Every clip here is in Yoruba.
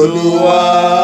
olúwa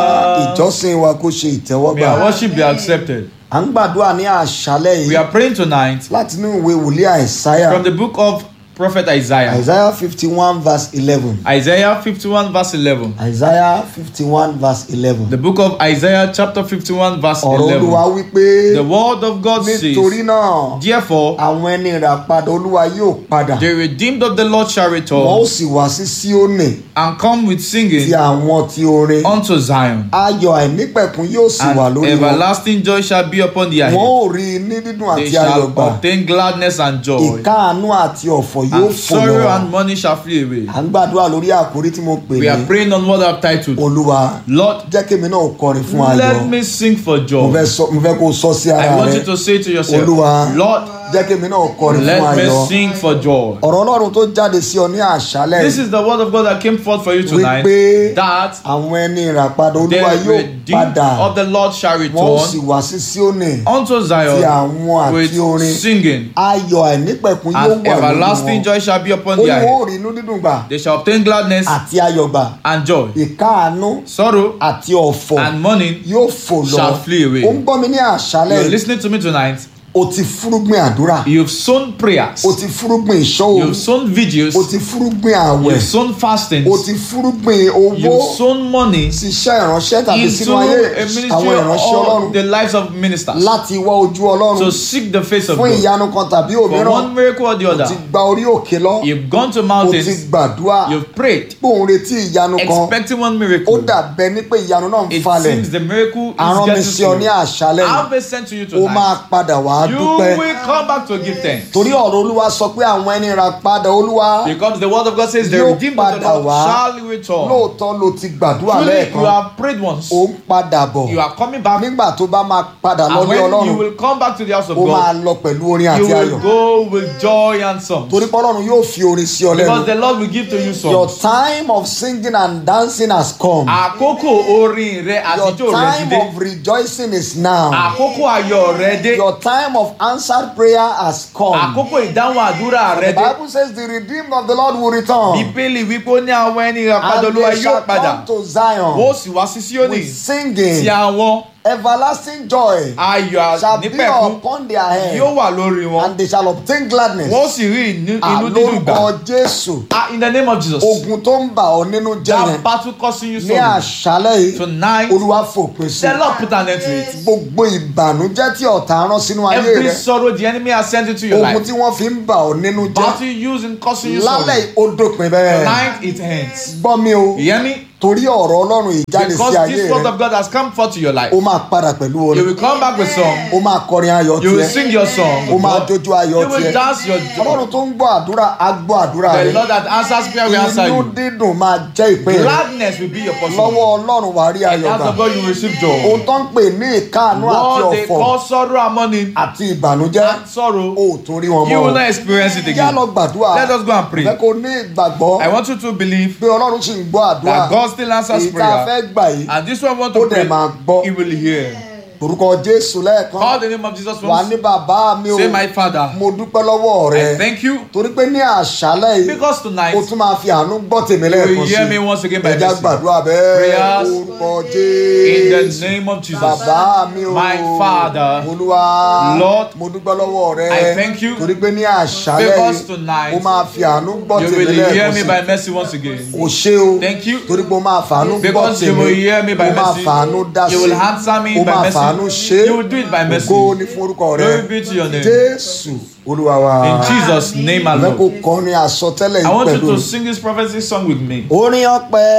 ìjọsìn wa kó ṣe May ìtẹ́wọ́gbà our worship be accepted. à ń gbàdúrà ní àṣálẹ́ We yìí are praying tonight láti inú ìwé wòlíì àìsáyà from the book of Prophet Isaiah. àìsáyà fifty one verse eleven Isaiah 51 verse 11. àìsáyà fifty one verse eleven The book of Isaiah chapter 51 verse ọ̀rọ̀ olúwa 11. wípé The word of God nítorí says, náà Therefore, àwọn ẹni ìràpadà olúwa yóò padà the redeemed of the Lord shall wọn ó return sì wá sí síónì and come with ti singing àwọn ti orin unto Zion. ayọ̀ àìnípẹ̀kun yóò sì wà And lórí wọn everlasting joy shall be upon their wọn head. ó rí i ní dídùn They àti ayọ̀ shall gbà obtain gladness and joy. ìkáàánú àti ọ̀fọ̀ yóò And fò sorrow lọ and money shall flee away. à ń gbàdúrà lórí àkórí tí mo pè We are ní praying on what I've titled. olúwa Lord, jẹ́ kémi náà kọrin fún ayọ̀ let me sing for mo joy. fẹ́ sọ- mo fẹ́ kó o sọ sí I ara want rẹ you to say to yourself, Olúwa, Lord, jẹ́ kémi náà kọrin fún let me ayọ̀ sing for joy. ọ̀rọ̀ ọlọ́run tó jáde sí ọ ní àṣálẹ̀ This is the word of God that came forth for you tonight. wípé That àwọn ẹni ìràpadà the olúwa yóò redeemed padà of the Lord shall wọn ó sì return wá sí síónì unto ti Zion àwọn with àti orin singing, ayọ̀ àìnípẹ̀kun yóò and wà lórí everlasting wọn joy shall be upon ó ní their wọn ò head. rí inú dídùn gbà They shall obtain gladness àti ayọ̀ gbà and joy, ìkáàánú sorrow àti ọ̀fọ̀ and mourning. yóò fò lọ shall flee away. ó ń gbọ́ mi ní àṣálẹ̀ You're listening to me tonight. o ti fúrúgbìn àdúrà You've sown prayers, o ti fúrúgbìn ìṣọ́wò you've sown videos, o ti fúrúgbìn àwẹ̀ you've sown fastings, o ti fúrúgbìn owó you've sown money ṣiṣẹ́ ìránṣẹ́ tàbí into sínú ayé a ministry àwọn ìránṣẹ́ ọlọ́run of the lives of ministers láti wá ojú ọlọ́run to seek the face of fún God. ìyanu kan tàbí For òmíràn one miracle or the o ti other, gba orí òkè lọ you've gone to o ti mountains, gbàdúrà you've prayed, pé òun retí ìyanu kan expecting one ó miracle. dàbẹ́ ní pé ìyanu náà ń It falẹ̀ seems the miracle àrán mi is sí ọ ní getting to you. àṣálẹ̀ I've yìí been sent to you ó máa tonight. padà wá You dúpẹ́ will come back to give thanks. torí ọ̀rọ̀ olúwa sọ pé àwọn ẹni ra padà olúwa Because the word of God says the Yóò redeemed of the padà Lord wá. shall return. lóòótọ́ ló ti gbàdúrà Truly, you lẹ́ẹ̀kan have prayed once. ó ń padà bọ̀ You are coming back. nígbà tó bá máa padà And lọ́lé when you ọlọ́run will come back to the house of ó máa God, lọ pẹ̀lú orin you àti will ayọ̀ go with joy and songs. torí pé ọlọ́run yóò fi orin sí ọ Because lẹ́nu the Lord will give to you your songs. time of singing and dancing has come Àkókò orin rẹ your àtijọ́ rẹ ti time dé. of rejoicing is now Àkókò ayọ̀ rẹ dé. your time of answered prayer has come Àkókò ìdáhùn àdúrà the rẹ dé. bible says the redeemed of the lord will return Bíbélì wípé ó ní àwọn ẹni ìràpadà and olúwa they yóò shall padà. come to zion Wọ́n sì wá sí Síónì. with singing Ti àwọn everlasting joy ayọ̀ shall be nípẹ̀kún upon their head yóò wà lórí wọn. and they shall obtain gladness Wọ́n sì rí inú inú dídùn gbà. àlórúkọ jésù Ah, in the name of Jesus. ogun tó ń bà ọ́ nínú jẹ́ That yẹn battle causing you ní sorrow. àṣálẹ́ yìí Tonight, olúwa fòpin sí the Lord put an end to it. gbogbo ìbànújẹ́ tí ọ̀tá rán sínú ayé Every rẹ sorrow the enemy has sent into your ogun life. tí wọ́n fi ń bà ọ́ nínú jẹ́ Battle used in causing you sorrow. lálẹ́ yìí ó dópin bẹ́ẹ̀ Tonight it ends. gbọ́ mi o You hear me? torí ọ̀rọ̀ ọlọ́run yìí jáde sí Because ayé this word rẹ of God has come forth to your life. ó máa padà pẹ̀lú You orin will come back with song. ó máa kọrin ayọ̀ You will tiẹ̀ sing your song. ó máa jójú ayọ̀ You will tiẹ̀ dance your ọlọ́run joy. tó ń gbọ́ àdúrà á gbọ́ àdúrà The rẹ Lord that answers prayer will answer inú you. dídùn máa jẹ́ ìpín rẹ Gladness will be your portion. lọ́wọ́ ọlọ́run wàá rí In ayọ̀ the hands gbà of God you will receive ohun joy. tó ń pè ní ìkáàánú àti What they ọ̀fọ̀ call sorrow and mourning àti ìbànújẹ́ and sorrow, ó tún rí wọn you mọ́ will o. not experience it yá again. lọ gbàdúrà Let us go and pray. fẹ́ kó ní ìgbàgbọ́ I want you to believe pé ọlọ́run sì ń gbọ́ àdúrà that God still answers èyí tá a fẹ́ prayer. gbà yìí And this one want ó to dẹ̀ máa pray, gbọ́ he will hear. orúkọ jésù lẹ́ẹ̀kan Call the name of Jesus wà ní once. bàbá mi o Say, My Father, mo dúpẹ́ lọ́wọ́ rẹ I thank you torí pé ní àṣálẹ́ yìí because tonight o tún máa fi àánú gbọ́ tèmi you lẹ́ẹ̀kan will sí hear me once again by ẹja mercy. gbàdúrà bẹ́ẹ̀ Prayers orúkọ In the jésù name of Jesus. bàbá mi o My Father, olúwa Lord, mo dúpẹ́ lọ́wọ́ rẹ I thank you torí pé ní àṣálẹ́ because yìí tonight o máa fi àánú gbọ́ You tèmi will hear lẹ́ẹ̀kan me sí by mercy once again. o ṣé o Thank you. torí pé o máa fàánú gbọ́ Because you tèmi will hear me by o máa mercy. fàánú dá sí You will answer me o by máa mercy. fàánú ṣe You will do it by mercy. ògo ní fún orúkọ rẹ Glory be to your name. jésù olúwa wa In Jesus' name fẹ́ kó alone. kọrin àsọtẹ́lẹ̀ I yìí want you pẹ̀lú to sing this prophecy song with me. orin ọpẹ́